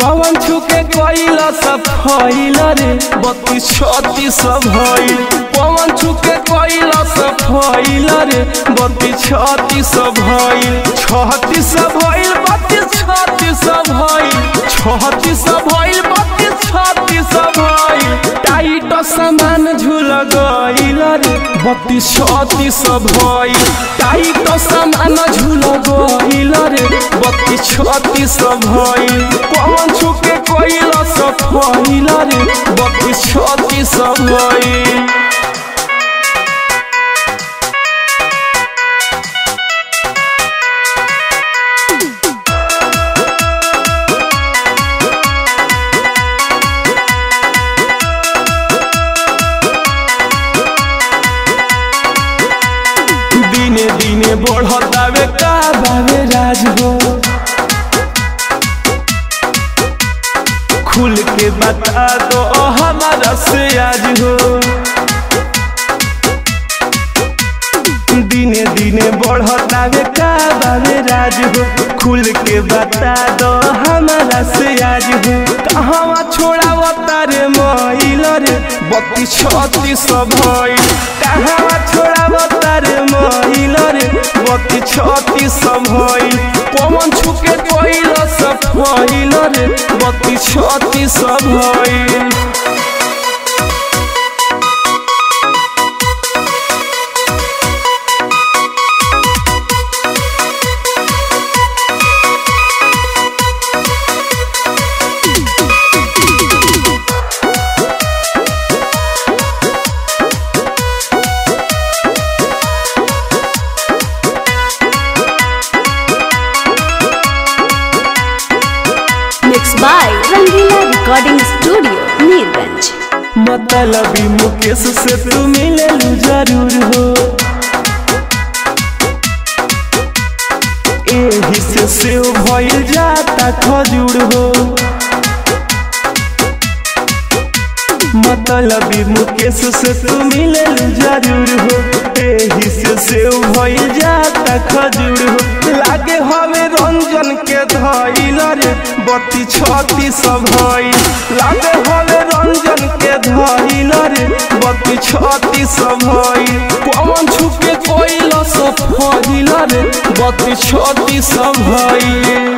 पवन छुके कोइला सब फैल रे बत्तीस छत्तीस भइल पवन छुके कोइला सब फैल रे बत्तीस छत्तीस भइल छत्तीस भइल बत्तीस छत्तीस भइल छत्तीस भइल बत्तीस छत्तीस भइल टाइट सामान झूल गइल रे बत्तीस छत्तीस भइल टाइट सामान झूल गइल रे बत्तीस छत्तीस भइल पवन छुके कोइला सब फैल रे बत्तीस छत्तीस भइल दिने दिने बढ़तावे का बावे राज हो खुल के बता दो हमारा से आज हो दिने दिने बढ़तावे का बावे राज हो खुल के बता दो हमारा से आज हो कहाँ छोड़ा तारे मैल रे बत्तीस छत्तीस भइल कहाँ छोड़ा तारे मैल रे बत्तीस छत्तीस भइल पवन छुके कोइल सब फैल रे बत्तीस छत्तीस भइल Mixed by Rangila Recording Studio, Neerganj. मतलबी मुकेश से तू मिले जरूर हो एही से सेव भइल जाता खजूर हो मतलबी मुकेश से तू मिले जरूर हो एही से सेव भइल जाता खजूर हो लागे हवे रंजन के धइल रे बत्ती छत्ती सब भइल लागे हवे रंजन के धइल रे बत्ती छत्ती सब भइल पवन छुके कोइल सब फहिल रे बत्ती छत्ती सब भइल